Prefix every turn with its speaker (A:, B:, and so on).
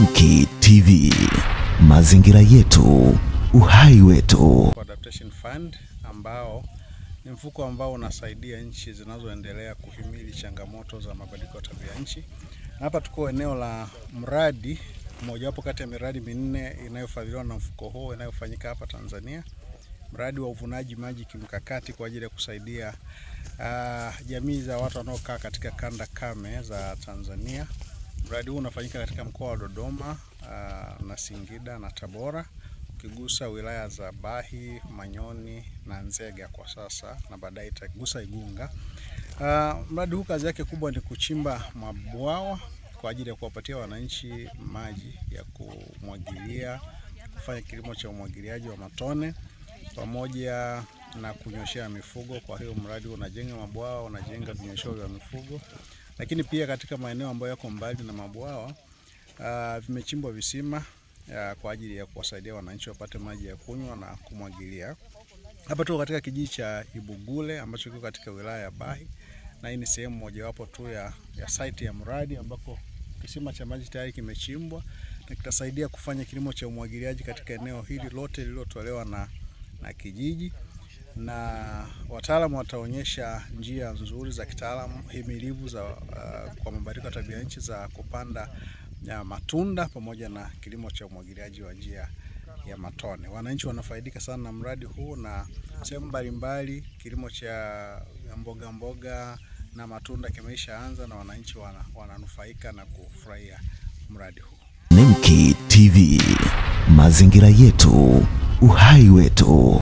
A: Nemki TV, mazingira yetu, uhai wetu.
B: Adaptation Fund ambao ni mfuko ambao unasaidia nchi zinazoendelea kuhimili changamoto za mabadiliko ya tabia nchi. Na hapa tuko eneo la mradi mojawapo kati ya miradi minne inayofadhiliwa na mfuko huo inayofanyika hapa Tanzania, mradi wa uvunaji maji kimkakati kwa ajili ya kusaidia uh, jamii za watu wanaokaa katika kanda kame za Tanzania. Mradi huu unafanyika katika mkoa wa Dodoma uh, na Singida na Tabora ukigusa wilaya za Bahi, Manyoni na Nzega kwa sasa na baadaye itagusa Igunga. Uh, mradi huu kazi yake kubwa ni kuchimba mabwawa kwa ajili ya kuwapatia wananchi maji ya kumwagilia, kufanya kilimo cha umwagiliaji wa matone pamoja na kunyoshea mifugo. Kwa hiyo mradi unajenga mabwawa, unajenga vinyosheo vya mifugo, lakini pia katika maeneo ambayo yako mbali na mabwawa uh, vimechimbwa visima ya kwa ajili ya kuwasaidia wananchi wapate maji ya kunywa na kumwagilia. Hapa tuko katika kijiji cha Ibugule ambacho kiko katika wilaya ya Bahi, na hii ni sehemu mojawapo tu ya, ya site ya mradi ambako kisima cha maji tayari kimechimbwa na kitasaidia kufanya kilimo cha umwagiliaji katika eneo hili lote lililotolewa na, na kijiji na wataalamu wataonyesha njia nzuri za kitaalamu himilivu za uh, kwa mabadiliko ya tabia nchi za kupanda ya matunda pamoja na kilimo cha umwagiliaji wa njia ya matone. Wananchi wanafaidika sana na mradi huu na sehemu mbalimbali, kilimo cha mboga mboga na matunda kimeishaanza na wananchi wana, wananufaika na kufurahia mradi huu.
A: Nemki TV, mazingira yetu, uhai wetu.